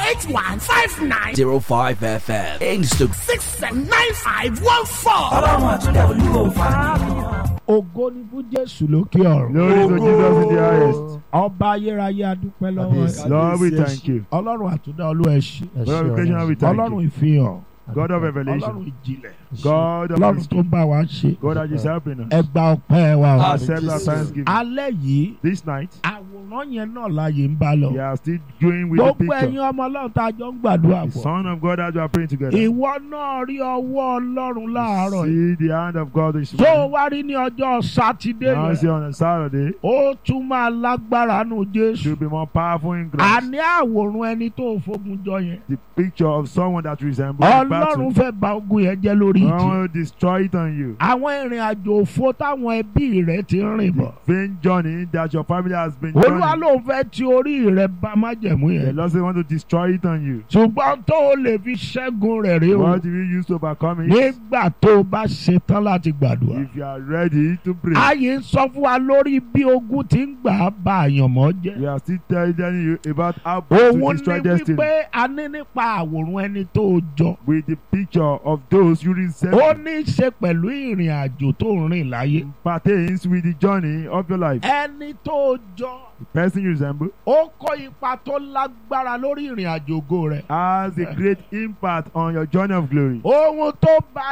eight one five nine 05 FM. Instagram. six seven nine five one four. ọlọ́run àtúndẹ̀ olúwo fàáfihàn. ògo ni fún jésù lókè ọ̀run. Glory to Jesus in the highest. ọba ayérayé adúpẹ́ lọ́wọ́ ẹ̀. Lord, we thank you. ọlọ́run àtúndá olúwa ẹ̀ ṣe. Lord, we creation, we thank ọlọ́run you. ìfihàn. God of ọlọ́run revelation. ìjìnlẹ̀. God of ọlọ́run tó mystery. ń bá wa ṣe. God that is helping us. ẹ gba ọpẹ́ wa o. Accept our thanksgiving. alẹ́ yìí This night, àwòrán yẹn náà láàyè ń bá lọ. we are still going with the gbogbo ẹ̀yin picture. ọmọ ọlọ́run tá a jọ ń gbàdúrà The pọ̀. Son of God as we are praying together. ìwọ náà rí ọwọ́ ọlọ́run láàárọ̀ yìí. See the hand of God this tó o morning. wá rí ní ọjọ́ sátidé Now see yẹn. on a Saturday, ó tún máa lágbára nù jésù. should be more powerful in grace. àní àwòrán ẹni tó o fogun jọ yẹn. The picture of someone that resembles the ọlọ́run battle. fẹ́ ba ogun yẹn jẹ́ lórí I ìtì. want to destroy it on you. àwọn ìrìn àjò òfo táwọn ẹbí rẹ ti ń rìn bọ̀. The vain journey that your family has been olúwa journeying. ló ń fẹ́ ti orí rẹ bá májẹ̀mú The yẹn. Lord said, want to destroy it on you. ṣùgbọ́n tó o lè fi ṣẹ́gun rẹ̀ rí o. What do you use to overcome it? nígbà tó o bá ṣetán láti gbàdúrà. If you are ready to pray, ayé ń sọ fún wa lórí bí ogun ti ń gbà á ba àyànmọ́ jẹ́. we are still telling you about how to òun destroy ní destiny wípé a ní nípa àwòrán ẹni tó o jọ. with the picture of those you ó resemble. ní í ṣe pẹ̀lú ìrìn àjò tó ń rìn láyé. Pertains with the journey of your life. ẹni tó o jọ The person you resemble ó kó ipa tó lágbára lórí ìrìn àjò ògo rẹ̀. has a great impact on your journey of glory. ohun tó bá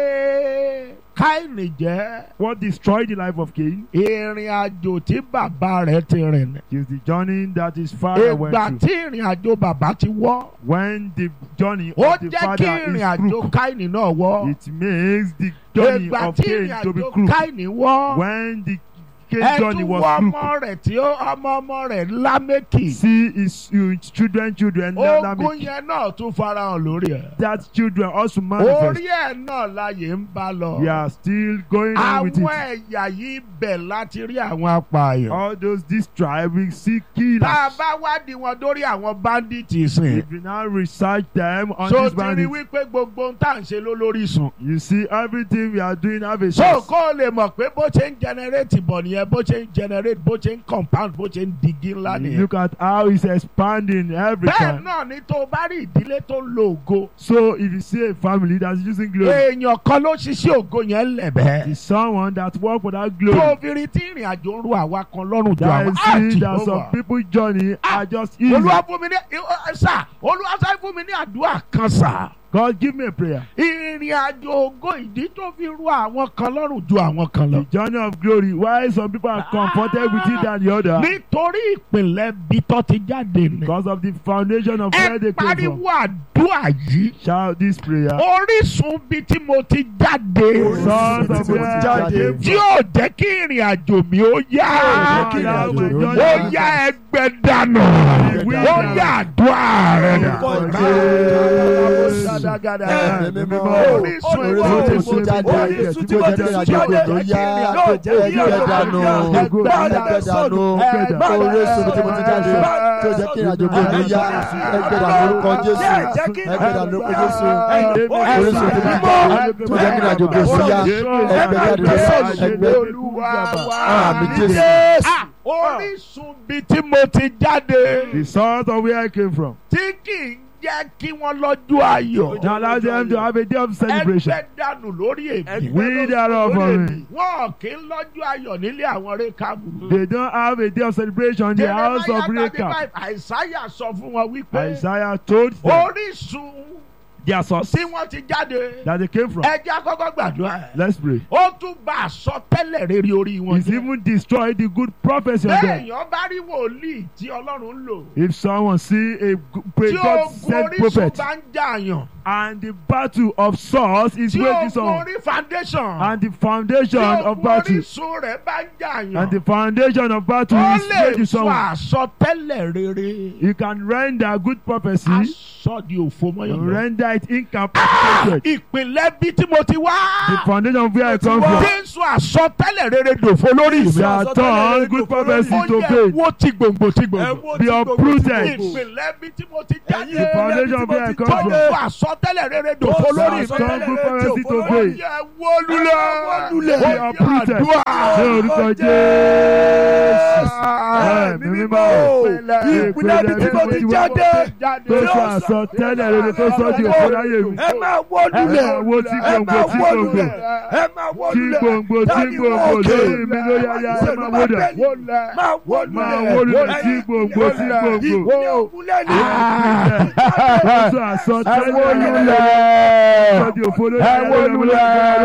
yé káìní jẹ́ What destroyed the life of Cain ìrìn àjò tí bàbá rẹ̀ ti rìn. is the journey that his father went ìgbà through. tí ìrìn àjò bàbá ti wọ́ When the journey ó of the jẹ́ kí father ìrìn is àjò crooked, káìní náà wọ́. it makes the journey ìgbà of tí Cain ìrìn to be àjò crooked. káìní wọ́. When the Cain ẹ journey tún was wọ crooked, ọmọ rẹ̀ tí ó ọmọ ọmọ rẹ̀ lámẹ́kì. see his, his children, children, ogun Lamech, yẹn náà tún farahàn lórí ẹ̀. that children also manifest. orí ẹ̀ náà láyé ń bá lọ. We are still going on with àwọn it. ẹ̀yà yìí bẹ̀ láti rí àwọn apààyàn. All those this tribe we see tá a killers. bá wádìí wọn dórí àwọn bandits sìn. If you now research them on so this ti rí bandit, wípé gbogbo ohun tá à ń ṣe ló lórí sùn. you see everything we are doing have a so source. kó o lè mọ̀ pé bó ṣe ń generate bọ̀ nìyẹn bó ṣe ń generate bó ṣe ń compound bó ṣe ń digi ńlá nìyẹn. Look at how it's expanding every bẹ́ẹ̀ time. náà ni tó o bá rí ìdílé tó ń lo ògo. So if you see a family that's using glory, èèyàn kan ló ṣiṣẹ́ ògo yẹn lẹ̀bẹ̀. it's someone that work for that tó glory. o fi rí tí ìrìn àjò ń ru àwa kan lọ́rùn ju That àwọn is see that Jehovah. some people journey are just easy. olúwa fún mi ní ẹ, sà olúwa sáré fún mi ní àdúrà kan sà. God give me a prayer. ìrìn àjò ògo ìdí tó fi ru àwọn kan lọ́rùn ju àwọn kan lọ. The journey of glory. Why some people are comforted with it than the other? nítorí ìpìlẹ̀ bí tó ti jáde ni. Because of the foundation of where ẹ they came pariwo from. àdúrà yìí. Shout this prayer. orísun bí tí mo ti jáde. Sons of where I came tí from. yóò jẹ́ kí ìrìn àjò mi ó yá. Jẹ́ kí ìrìn àjò mi ó ó yá. yá ẹgbẹ́ dànù. ó yá àdúrà rẹ̀ dà. Ṣàdàgàdà. Ẹ̀mí mímọ́. Orísun Orísun ìwọ tí mo jáde. Orísun tí mo jáde àjò gbogbo yá ẹgbẹ́ dànù ẹgbẹ́ dànù orísun tí mo ti jáde tí ó jẹ́ kí ìrìnàjò gbogbo yá ẹgbẹ́ dànù orúkọ Jésù ẹgbẹ́ dànù orúkọ Jésù orísun tí mo ti jáde tí ó jẹ́ kí ìrìnàjò gbogbo yá ẹgbẹ́ dànù ẹgbẹ́ Olúwa wa. Àmín Jésù. Ah, Orísun bí tí mo ti jáde. The sons of where I came from. Tí kì í jẹ́ kí wọ́n lọ́jọ́ ayọ̀. Now allow them to have a day of celebration. Ẹgbẹ́ dànù lórí èmi. We thereof for me. Wọ́n kì í lọ́jọ́ ayọ̀ nílé àwọn rékàbù. They don't have a day of celebration in the house of Jeremiah Rechab. 35, Àìsáyà sọ fún wọn wípé Isaiah told them orísun their source tí wọ́n ti jáde. that they came from. Ẹ jẹ́ àkọ́kọ́ gbàdúrà. Let's pray. Ó tún bá àsọtẹ́lẹ̀ rere orí wọn It's jẹ́. even destroyed the good prophecy of them. Béèyàn bá rí wòlíì tí Ọlọ́run ń lò. If someone see a g- pray Tí God ogun sent orísun prophet bá ń jàyàn. and the battle of source is Tí waging ogun someone orí foundation. and the foundation Tí of ogun battle orísun rẹ̀ bá ń jàyàn. and the foundation of battle Ó is lè waging sọ someone. àsọtẹ́lẹ̀ rere. You can render good prophecy sọ di òfo mọ́yàn lọ. Render it incapacitated. ìpínlẹ̀ bí tí mo ti wá. The foundation of where I come from. Jésù àsọtẹ́lẹ̀ rere dòfo lórí We mi. are turned good prophecy Ó to yẹ faith. wo ti gbòǹgbò ti gbòǹgbò. Be uprooted. ìpínlẹ̀ bí tí mo ti jáde. The foundation of where I come Tó from. wo àsọtẹ́lẹ̀ rere dòfo We lórí are mi. turned good prophecy to Ó faith. yẹ wó lulẹ̀. Be uprooted. àdúrà. Ní orúkọ Jésù. Ẹ̀mí mímọ́. ìpínlẹ̀ bí tí mo ti jáde Tó sọ àsọtẹ́lẹ̀ rere tó sọ di òfò láyé mi. ẹ máa wó Ẹ lulẹ̀ máa wó tí ẹ gbòǹgbò máa tí wó gbòǹgbò. lulẹ̀ ẹ máa wó Tí lulẹ̀ gbòǹgbò tí Dáàdi gbòǹgbò wọ́n òkè. lórí mi ló yáyá ẹ máa wó dà. máa wó Máa lulẹ̀ wó lulẹ̀ tí gbòǹgbò tí gbòǹgbò. ìpínlẹ̀ òkúlẹ̀ ni Tó sọ àsọtẹ́lẹ̀ rere tó sọ di òfò lórí ẹ wó lulẹ̀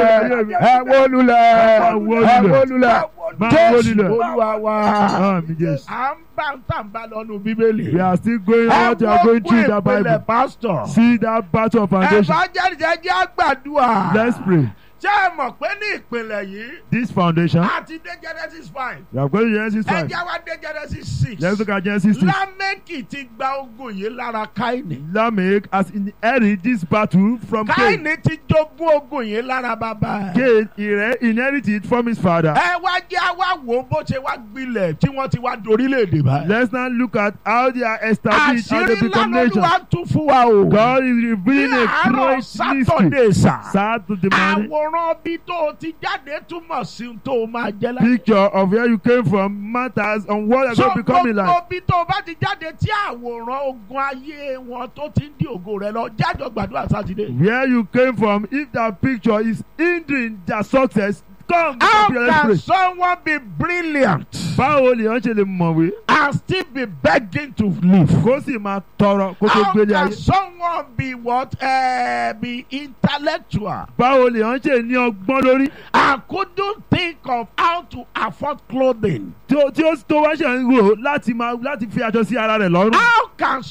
ẹ wó lulẹ̀ Máa wó ẹ wó lulẹ̀. lulẹ̀ Máa wó Jésù lulẹ̀. Olúwa wa. Àmì Jésù. à ń bá ń tà ń bá lọ́nu bíbélì. We are still going out. We are going through the Bible. pastor. See that battle of foundation. evangelist ẹ jẹ́ àgbàdua. Let's pray. ṣé ẹ mọ̀ pé ní ìpìlẹ̀ yìí This foundation. a ti dé genesis five We are going to Genesis ẹ 5. jẹ́ wá dé genesis six. Let's look at Genesis 6. lámẹ́kì ti gba ogun yìí lára káìní. Lamech has inherited this battle from Cain. káìní ti jogún ogun yìí lára bàbá ẹ̀. Cain inhe- inherited from his father. ẹ wá jẹ́ wá wò ó bó ṣe wá gbilẹ̀ tí wọ́n ti wá dorílẹ̀-èdè báyìí. Let's now look at how they are established, how they àṣírí become ńlá nations. lolúwa tún fún wa o. God is revealing ní a àárọ̀ great mystery. sátọ̀dé sà. Sad to the morning. àwòrán bí tó o ti jáde túmọ̀ sí ohun tó o máa jẹ́ láyé. Picture of where you came from matters on what you're so going to become in life. gbogbo bí tó o bá ti jáde tí àwòrán ogun ayé wọn tó ti ń di ògo rẹ lọ jájọ gbàdúrà sátidé. Where you came from, if that picture is hindering their success, come how to let's can pray. someone be brilliant Báwo lè wọ́n ṣe lè mọ̀wé? and still be begging to live. Kó sì máa tọrọ kó tó how gbélé can ayé. someone be what uh, be intellectual Báwo lè wọ́n ṣe ní ọgbọ́n lórí? and couldn't think of how to afford clothing. Tí ó tí ó tó wá ṣe ń rò láti máa láti fi aṣọ sí ara rẹ̀ lọ́rùn. how can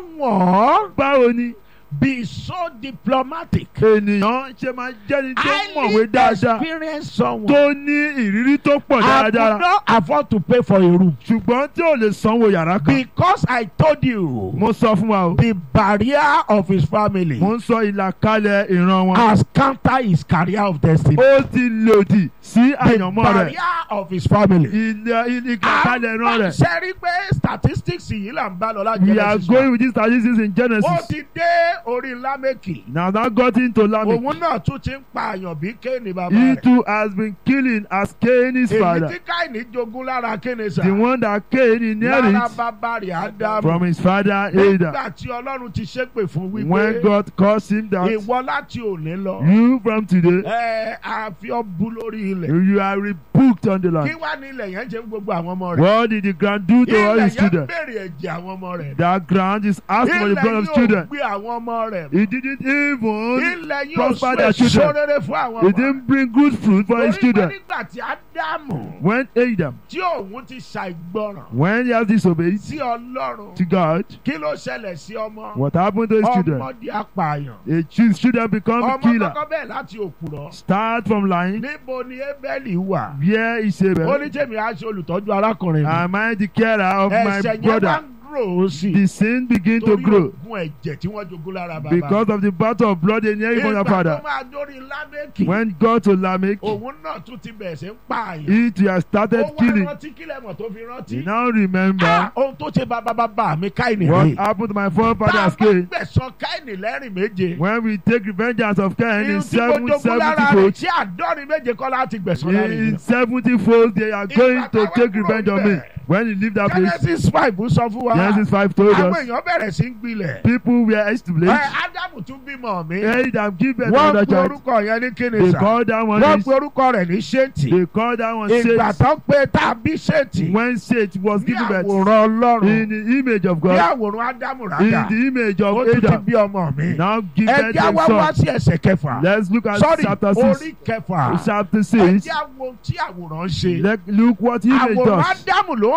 someone Báwo ni be so diplomatic. ènìyàn ṣe máa jẹ́ni tó mọ̀wé highly dáadáa experienced someone. tó ní ìrírí tó pọ̀ I could dáadáa not afford to pay for a room. ṣùgbọ́n tí ò lè sanwó yàrá kan. Because I told you Mo sọ fún wa o. the barrier of his family Mo ń sọ ìlàkalẹ̀ ìran wọn. has counter his career of destiny. Ó ti lòdì sí The àyànmọ́ rẹ̀. barrier of his family. Ilẹ̀ ìlàkalẹ̀ ìran rẹ̀. ṣe rí pé statistics yìí là ń bá lọ láti We are going with these statistics in Ó Genesis. ti dé orí Lámẹ́kì. Now that got into Lamech. Òun náà tún ti ń pààyàn bí Kéènì bàbá He rẹ̀. too has been killing as Cain his Èyí father. tí Káìní jogún lára Kéènì sà. The one that Cain Lára inherits bàbá rẹ̀ Ádámù. from his father Adam. Nígbà tí Ọlọ́run ti ṣépè fún When wípé God caused him that ìwọ láti òní lọ. you from today Ẹ àfi ọ́ bú lórí ilẹ̀. you are rebuked on the Kí land. wá ní ilẹ̀ yẹn ṣe ń gbogbo àwọn ọmọ rẹ̀? What did the ground do to all Ilẹ̀ his yẹn children? béèrè ẹ̀jẹ̀ àwọn ọmọ rẹ̀. That ground is asking for the Ilẹ̀ blood of yóò children. gbé àwọn ọmọ rẹ̀. He didn't even Ilẹ̀ yóò prosper sún their èso children. rere fún àwọn he ọmọ rẹ̀. didn't bring good fruit for his Torí pé children. nígbà tí Ádámù When Adam, tí òun ti ṣàìgbọràn when he has disobeyed sí Ọlọ́run to God, kí ló ṣẹlẹ̀ sí ọmọ? what happened to his children? Ọmọdé apààyàn. A his children become Ọmọ killer. kọ́kọ́ bẹ́ẹ̀ láti òkúrọ̀. Start from lying. Níbo ni Ébẹ́lì wà? Where is Ó Abel? ní tèmi á ṣe olùtọ́jú arákùnrin mi. Am I the carer of my Ẹ̀ṣẹ̀ yẹn wá brother? ń grow sí. The sin begin to Torí grow ogun ẹ̀jẹ̀ tí wọ́n jogún lára bàbá. because of the battle of blood in hearing from your Ìgbà tó father. máa dórí Lámẹ́kì. When God to Lamech, Òun náà tún ti bẹ̀rẹ̀ sí ń pààyàn. he too has started Ó wá killing. rántí kílẹ̀ mọ̀ tó fi He rántí. now Ah, remember Ohun tó ṣe bàbá bàbá mi Káìnì what rè. happened to my Tá a forefathers bá Cain. gbẹ̀sán Káìnì lẹ́rìn méje. When we take revengeance of Cain in Irun tí mo seven jogún seventy lára rẹ̀ fold, tí àádọ́rin méje kọ́ láti gbẹ̀sán lára in rẹ̀. seventy fold they are going to take revenge on me. When he leave that place, Genesis five sọ fún wa. Genesis five told Àwọn us èèyàn bẹ̀rẹ̀ sí ń gbilẹ̀. people were Ẹ established. Ádámù tún bímọ mi. Adam give birth to Wọ́n another pe child. orúkọ yẹn ní kíni They sà. call that one Wọ́n is, pe orúkọ rẹ̀ ní Ṣéètì. they call that one Ìgbà Seth. tán pé tá a bí Ṣéètì. When Seth was Ní given birth àwòrán in Ọlọ́run. the image of Ní God, àwòrán Ádámù in rádà. the image of Ó tún ti Adam, bí ọmọ mi. now give Ẹ birth jẹ́ to wá a wá son. sí ẹsẹ̀ kẹfà. Let's look at Sorry, chapter orí six. kẹfà. Chapter Ẹ six. jẹ́ wo tí àwòrán ṣe. Let look what image Àwòrán does. Ádámù ló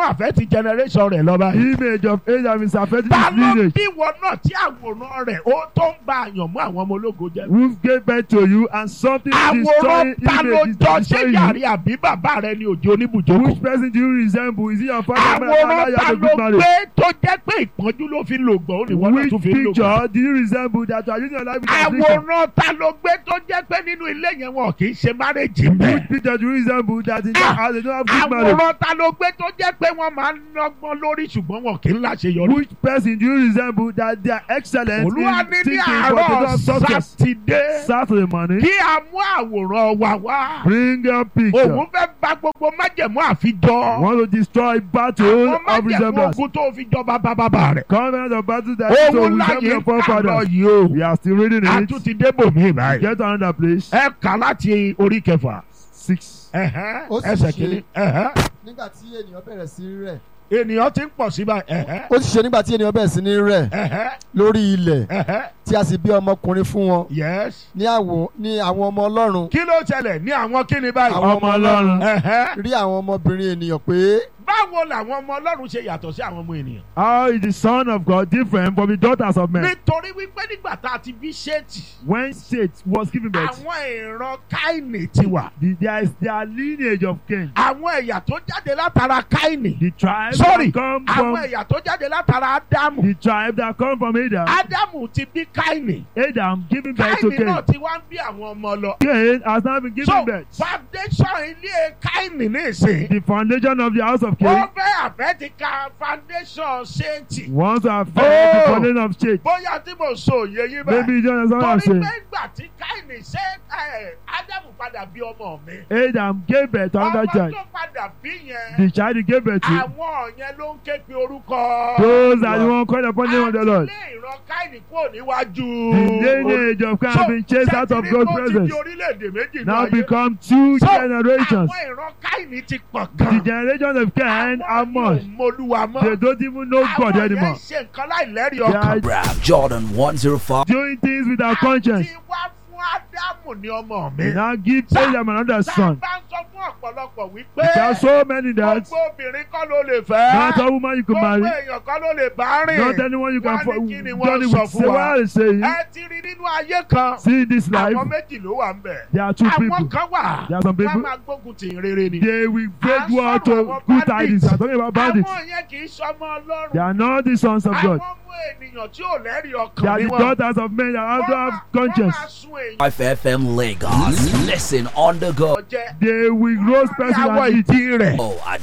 ń àfẹ́ ti generation rẹ̀ lọ báyìí. Image of Adam is affecting ta his ló lineage. bí wọn náà tí àwòrán rẹ̀ ó tó ń ba àyàn mú àwọn ọmọ ológo jẹ́. Who gave birth to you and something àwòrán destroying ta ló image is jọ ṣé destroying you. yàrá àbí bàbá rẹ ni òjò oníbùjókòó. Which person do you resemble? Is it your father? mother, àwòrán you ta have a ló good marriage? gbé tó jẹ́ pé ìpọ́njú ló fi lò gbọ́ ó ní wọ́n náà Which tún fi ń lò gbọ́. picture do you resemble that you are using your life with affliction? àwòrán ta ló gbé tó jẹ́ pé nínú ilé yẹn wọn kì í ṣe márèjì ń bẹ̀. Which picture do you resemble that in that house they don't have good marriage? àwòrán ta ló gbé tó jẹ́ pé wọ́n máa ń lọ́gbọ́n lórí ṣùgbọ́n wọn kì í láṣeyọrí. Which person do you resemble that they are excellent olúwa in ní ní thinking but they don't àárọ̀ have success? sátidé Saturday morning, kí a mú àwòrán wa wá. bring a picture. òun fẹ́ bà gbogbo májẹ̀mú àfijọ́. Want to destroy battle àwọn of májẹ̀mú resemblance. ogun tó fi jọ bàbá bàbá rẹ̀. Covenant of battle that so òun resemble láyé your ń kà lọ forefathers. yìí o. We are still reading a it. tún ti débò mí báyìí. Get to another place. ẹ kà láti orí kẹfà. Six. ẹ̀hẹ́n, Ó sì ẹsẹ̀ ṣe. kìíní. ẹ̀hẹ́n. nígbà tí ènìyàn bẹ̀rẹ̀ sí í rẹ̀ ènìyàn ti ń pọ̀ sí báyìí. ẹ̀hẹ́n, ó sì ṣe nígbà tí ènìyàn bẹ̀rẹ̀ sí ní rẹ̀ ẹ̀hẹ́n, lórí ilẹ̀ ẹ̀hẹ́n. tí a sì bí ọmọkùnrin fún wọn yes. ní àwọ̀ ní àwọn ọmọ ọlọ́run kí ló ṣẹlẹ̀ ní àwọn kíni báyìí. àwọn ọmọ ọlọ́run ẹ̀hẹ́n. rí àwọn ọmọbìnrin ènìyàn pé báwo làwọn ọmọ ọlọ́run ṣe yàtọ̀ sí àwọn ọmọ ènìyàn. How is the son of God different from the daughters of men? nítorí wípé nígbà tá a ti bí ṣéètì. When Seth was given birth, àwọn ìran káìnì ti wà. the, there is their lineage of Cain. àwọn ẹ̀yà tó jáde látara káìnì. The tribe sorry that come àwọn from ẹ̀yà tó jáde látara ádámù. the tribe that come from Adam. ádámù ti bí káìnì. Adam giving birth to káìnì Cain. náà ti wá ń bí àwọn ọmọ lọ. Cain has now been so given birth. foundation ilé káìnì nísìn. The foundation of the house of ó Cain fẹ́ àfẹ́ ti ka foundation ṣéǹtì. wants to affect the Oh. foundation of Seth. bóyá tí mo sọ òye yín báyìí. Maybe you don't understand what I'm torí saying. pé ìgbà tí káìnì ṣe ẹ, ádámù padà bí ọmọ mi. Adam gave birth to another ọmọ child. tó padà bí yẹn. The child he gave birth to. àwọn yẹn ló ń ké pe orúkọ. Those are the one called upon the name of the Lord. àti ilé ìran káìnì kúrò níwájú. The lineage of Cain has been chased out of God's presence. ti di orílẹ̀-èdè méjì Now náà yé. become two So, generations. àwọn ìran káìnì ti pọ̀ The gan. generation of Cain are much. yóò mọlúwa mọ́. They don't even know God àwọn yẹn anymore. ṣe nǹkan láìlẹ́rìí They are ọkàn. Rap Jordan 105. doing things without conscience. àti wá fún ádámù ní ọmọ mi. They now give Adam another son. tá a bá ń sọ fún ọ̀pọ̀lọpọ̀ wípé. There are so many that gbogbo obìnrin kọ́ ló lè fẹ́. not a woman you can gbogbo marry, èèyàn kọ́ ló lè bá rìn. not anyone you can Wá fo- ní kí ni wọ́n journey sọ with. fún Say wa. what I say. ẹ ti rí nínú ayé kan. See this life, àwọn méjì ló wà ń bẹ̀. there are two àwọn people. kan wà. There are some wọ́n people. máa gbógun tì í rere ni. They will À break ń war sọ̀rọ̀ to àwọn good bandits. tidings. I'm talking about bandits. àwọn yẹn kì í sọmọ They ọlọ́run. are not the sons of God. àwọn ọmọ ènìyàn tí ò lẹ́rìí They ọkàn are ni the wọ́n. daughters of men that have to have conscience. wọ́n máa sun èèyàn 5FM Lagos. Listen on the go. jẹ. They will roast person àwọn and eat. ìdí rẹ̀. Oh, at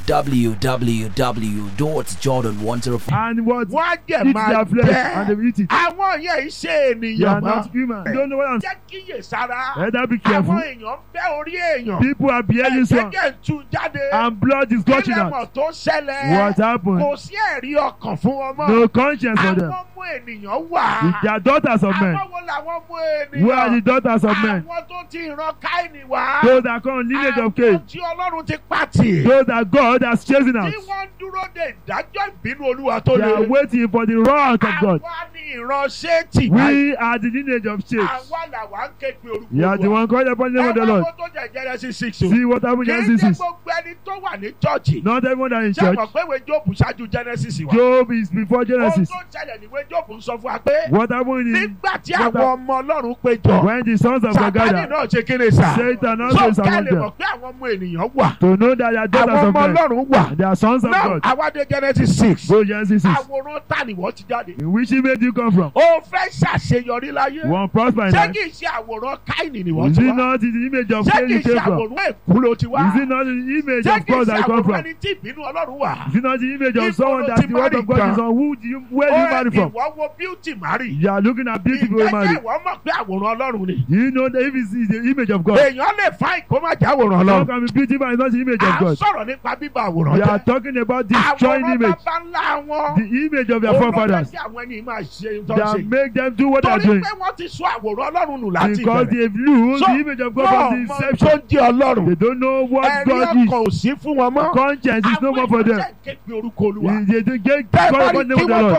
www.jordan105. And what? wọ́n á jẹ̀ Eat máa their flesh and they jẹ́. will eat it. àwọn yẹn ṣe They are ènìyàn mọ́. not human. You don't know what I'm jẹ́ kíyè sára. Better be àwọn careful. èèyàn bẹ́ orí èèyàn. People are behaving so ẹ̀jẹ̀ jẹ́ ń tú jáde. and blood is gushing kílẹ̀ mọ̀ out. tó ṣẹlẹ̀. What happened? kò sí ẹ̀rí ọkàn fún wọn mọ́. No conscience for them. àwọn ọmọ ènìyàn wà. They are daughters of men. àwọn wo làwọn ọmọ ènìyàn. Who are the daughters of men? àwọn tó ti ìran káìní wá. Those that come lineage of Cain. àwọn tí ọlọ́run ti pàtì. Those that God has chosen out. tí wọ́n ń dúró de ìdájọ́ ìbínú olúwa tó They are le. waiting for the wrath of God. àwa ni ìran ṣéètì báyìí. We are the lineage of Seth. àwa làwa ń ké pe orúkọ You are the Olúwa. one called upon the name of the ẹ Lord. máa wo tó jẹ Genesis six o. See what happened kì in í ṣe Genesis. gbogbo ẹni tó wà ní chọ́ọ̀chì. Not everyone that is in ṣé church. mọ̀ pé ìwé Jóòbù ṣáájú Genesis wa. Job is before ohun Genesis. tó ṣẹlẹ̀ níwé Jóòbù ń sọ fún wa pé What happened in nígbà tí what àwọn ọmọ Ọlọ́run péjọ. when the sons of God Sátánì gathered? náà ṣe kéde sà. Satan also so is ká among lè them. mọ̀ pé àwọn ọmọ ènìyàn wà. To know that they are daughters àwọn of ọmọ men. Ọlọ́run wà. And they are sons of náà God. àwádé Genesis six. Go Genesis 6. àwòrán ta ni wọ́n ti jáde. In which image you come from? ó fẹ́ ṣàṣeyọrí láyé. One prosper in ṣé life. kì í ṣe àwòrán káìní ni wọ́n Is ti it wá. not the image of ṣé Cain kì í you ṣe came from? àwòrán èkú ló ti wá. Is it not the image ṣé of kì í God ṣe that you come àwòrán from? ẹni tí ìbínú Ọlọ́run wà. Is it not the image of If someone you that don't the word of God marry is on? Who do you, where do you marry from? ìwọ wo beauty marry. You are looking at beautiful ìjẹ́jẹ́ marry. ìwọ mọ̀ pé àwòrán Ọlọ́run ni. You know that if it's the image of God, èèyàn lè fa ìkó má jẹ́ àwòrán how Ọlọ́run. can be beautiful and it's not the image à of ń God? sọ̀rọ̀ nípa bíbá àwòrán We are jẹ́. talking about destroying àwòrán image, bàbá ńlá wọn. the image of your forefathers Olùkọ́ tí àwọn ẹni máa ṣe tó ń that ṣe. make them do what they are torí doing pé wọ́n ti sọ àwòrán Ọlọ́run nù láti because ìbẹ̀rẹ̀. they've lose So, the image of God from wọ́n the mọ tó inception. jẹ́ Ọlọ́run. They don't know what ẹ̀rí God is. ọkàn ò sí fún wọn mọ́. Conscience is no more for them. àwọn èèyàn jẹ́ képe orúkọ Olúwa. They they get bẹ́ẹ̀ call bá upon rí the kí name of the wọ́n tó Lord. képe orúkọ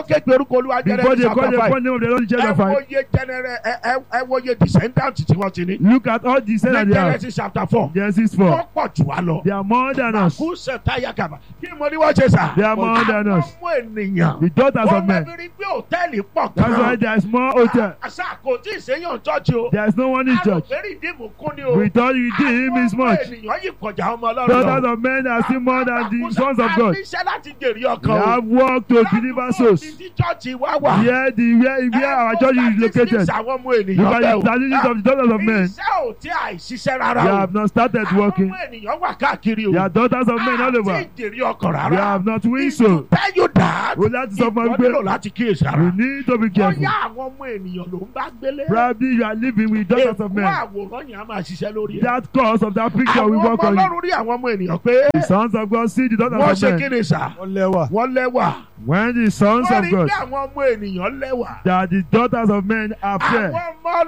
orúkọ olúwa Before they jẹ́rẹ́ call the chapter phone name of the Lord in five ẹ chapter wo five. iye jẹnẹrẹ ẹ ẹ- ẹ wo iye descendant tí wọ́n ti ní. Look at all the saints that they have. Genesis chapter four Genesis wọ́n 4. pọ̀ jù wá lọ. They are more than us. Màkú sẹ̀táyà kàbà kí mo ní wọ́n ṣe sà. They are more than us. Àwọn ọmọ ènìyàn. The daughters Wọ́n of men. lẹ́bi rí pé hòtẹ́ẹ̀lì pọ̀ That's why gan. there is more hotel. Àṣà kò tí ì séyàn chọ́ọ̀chì o. There is no one in church. Àròfẹ́rì dìmú kún ni o. We thought you did him is Àwọn ọmọ much. ènìyàn yìí kọjá ọmọ ọlọ́run Daughters lọ. of men are still more than the sons of God. A níṣẹ́ láti jèrè We ọkàn o. have work to deliver souls. Láti tí chọ́ọ̀chì wá wà. Here the where, where our church is located. Àwọn ọmọ Look ènìyàn at bẹ́ẹ̀ the o. statistics of the daughters of men. Iṣẹ́ ò tí àìṣiṣẹ́ They rárá o. have not started Àwọn working. ọmọ ènìyàn wà káàkiri o. They are daughters of men all over. Àti ìjèrè ọkàn They rárá. have not win If so. to tell you that. O láti sọ fún Ìwọ mi nílò pé láti kíyèsí ara. we need to be careful. Bóyá àwọn ọmọ ènìyàn ló ń bá gbélé. Probably you are living with daughters of Èkó men. àwòrán yẹn á máa ṣiṣẹ́ lórí ẹ̀. That cause of that picture we Àwọn work ọmọ on. ọlọ́run rí àwọn ọmọ ènìyàn pé The sons of God see the wọ́n daughters ṣe of kí men. ni sà? wọ́n lẹ́wà. Wọ́n lẹ́wà. When the sons Wọ́n of rí God pé àwọn ọmọ ènìyàn lẹ́wà. that the daughters of men are fair. Àwọn ọmọ